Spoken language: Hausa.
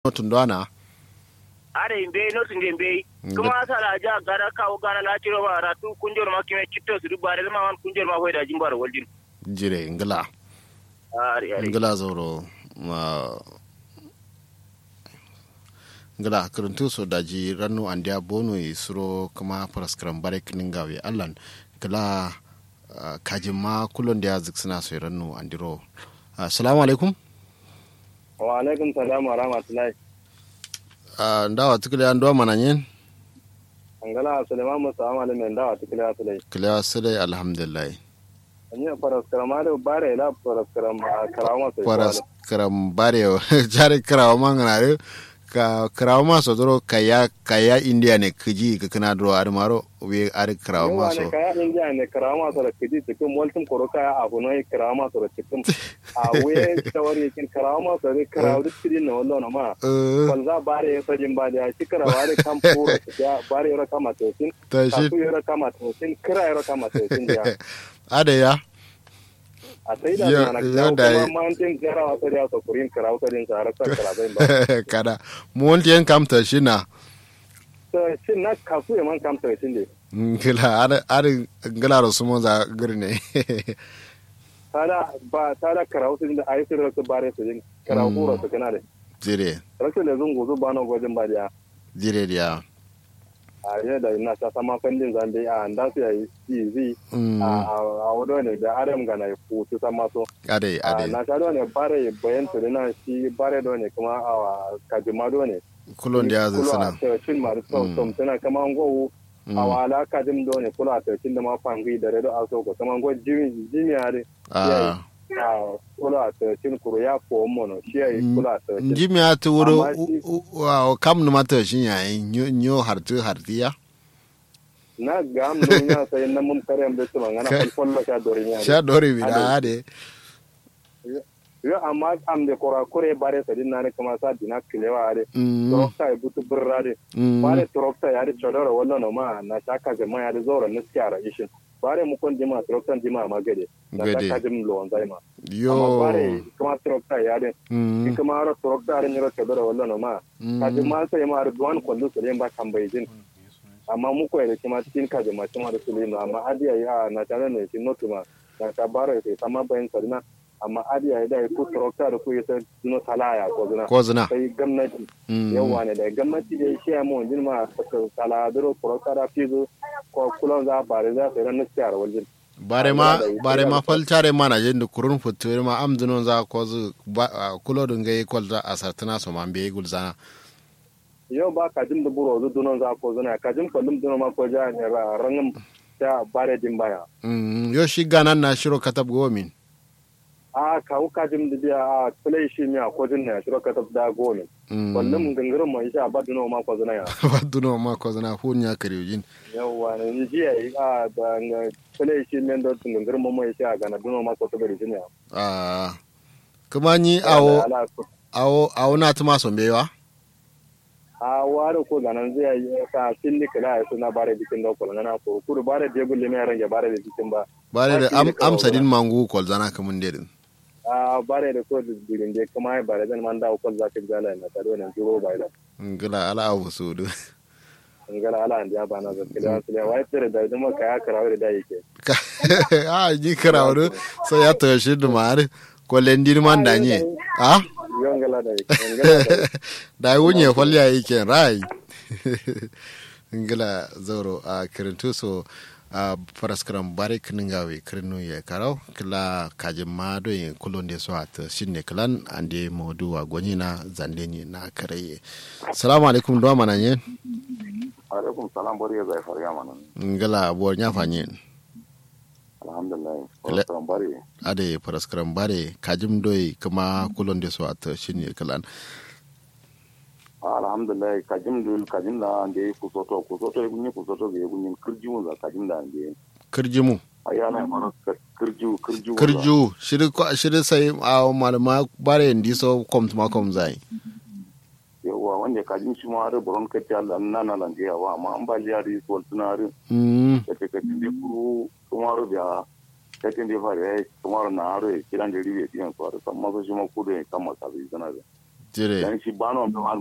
tundwana are imbe no tunde imbe kuma sala ja gara kawo gara la tiro ma ratu kunjor ma kime kitto su dubare ma wan kunjor ma hoyda jimbar waljin jire ngila ari ari ngila zoro ma ngila karuntu so daji rannu andiya bonu yi suro kuma paraskram bare kningawe allan ngila uh, kajin ma kulon da zik suna so rannu andiro assalamu alaikum wa alaikum salam wa rahmatullahi uh, ndawa tukile andwa mananyen angala suleiman musa amali men dawa tikile asulai kilewa sile alhamdulillah anya paraskram ale bare la paraskram karama sai paraskram bare jare karawa mangana ka karawa maso doro kaya kaya india ne kiji ka kana doro ar maro we ar karawa maso kaya india ne karama so da kiji cikin waltin koro kaya abu ne karama so da cikin a we tawari kin karama so da karawa duk kidi ne wallo na ma kwanza bare ya sajin ba da shi karawa da kan puro ya bare ya kama to sin ta shi ya kama to sin kira ya kama to sin ya ada ya a sai da Yo- mana yo kawo da- kuma mantin jara wata da ta kurin kara wata din sa har sa kara zai ba kada mu wonti en kam ta shi na to shin na kasu ya man kam to shin de ngila ar ar ngila ro sumo za gurne tada ba tada kara wata din da ai sai rasu bare su din kara Mm. hura su kana da jire rasu da zungu zu ba na gwajin ba da jire dia a yi da ina ta sama kandin zambe a da su yayi easy mm a a wado ne da adam ga na ku su sama so ade a ade na ta do ne bare bayan su na shi bare do ne kuma a kajima do ne kulon da zik suna kula a shin ma da Mm. tom tana kama ngowu Mm. a wala ka dim do ne kula ta cin da ma fangi da redo aso ko kama ngo jimi jimi are ah a kula ta cin kuru ya ko mono shi ai Mm. kula ta cin njimi ati wuro Amma shi- wa kam numa ta shi yayi nyo nyo hartu hartiya na ga am no nya sai na mun kare am da su mangana Kai. fal fal ka dori nya sha dore bi Ade. da ade yo amma am de kora kore bare sa din na ne kama sa dina kilewa are mm trokta e butu burrade mm bare trokta ya ri chodoro wallo no ma na shaka jama ya ri zoro na skara ishin bare mu kon jima trokta jima ma gade na Gade. shaka jim lo zai ma amma yo bare kuma trokta ya ri mm in kuma ro trokta ri nyoro chodoro wallo no ma ka mm jima sai ma ri duwan kollu su ba tambayi jin amma mu ko da kuma cikin ka jima kuma da su lino amma adiya ya na tare ne shi notuma na ta bare sai sama bayan sarina amma adiya ya da ku trokta da ku yasa no salaya ko zuna ko zina sai gwamnati mm yawa ne da gwamnati da shi ya mun jinma saladuro kurokara fizo ko kulon za bare za su ran siyar waljin bare ma bare ma faltare mana jende kurun futuwe ma am dunon za ko zu ba- ah, kulo dun gai kol za asartana so man be gulzana yau ba ka jin da buro zu dunon za ko zuna ka jin kullum dunon ma ko ja ne ra rangin ta bare din baya mm yo shi ganan na shiro katab go min a ka hu ka jin da biya a play shi mi a ko jin ne shiro ka tabda go ne mm kullum gangarin mai sha ba dunon ma ko zuna ya ba duno ma ko zina hunya kariujin yawa ne ni ji ai a da play shi men da gangarin mai sha ga na dunon ma ko tabari jin ya ah kuma ni awo awo awo na tuma so bewa a ware ko ganan zai yi ka filli kala ya suna bare bikin da kula na ko kudu bare da gulle mai range bare da bikin ba bare da Ba shi am ne kawai amsa din ba. mangu kol zana kamun dedin a bare da ko da birin da kuma ai bare zan man da ko za ka gala na tare da juro bai da ngila ala abu sudu ngala ala an ya bana zan kila su ya wai tare da duma ka ya karawa da yake ah ji karawdo so ya to shi dumare ko lendir man danye ah yon ngala da yake ngala da yake. da wunye kwalliya yake rai ngila zauro a kirintu so a paraskram bare kiningawe kirinu ya karau kila kajin ma do yin kulon de so at shinne klan ande modu wa goni na zande ni na karaye assalamu alaikum do mananye alaikum salam bari ya zai fariya mana ngila bo nya fanye alhamdulillah Ele- wasu bari ade paraskram bare kajim doy kuma kulon de so at shinne klan alhamdulillah kajim dul kajim da ande kusoto kusoto gunye kusoto ge gunye kirju za kajim da ande kirjimu ayana mara kirju kirju kirju shiri ko- shiri sai a malama bare ndi so kom ma kom zai yawa wanda kajim shi ma har boron kati Allah na na lanje yawa amma an ba jari so tunari mm da take kajim de kuru tumaru da kajim de fare tumaru na haro kiran de ribe tiyan so har amma so shi ma kudu kan masabi sana da jire dan shi bano am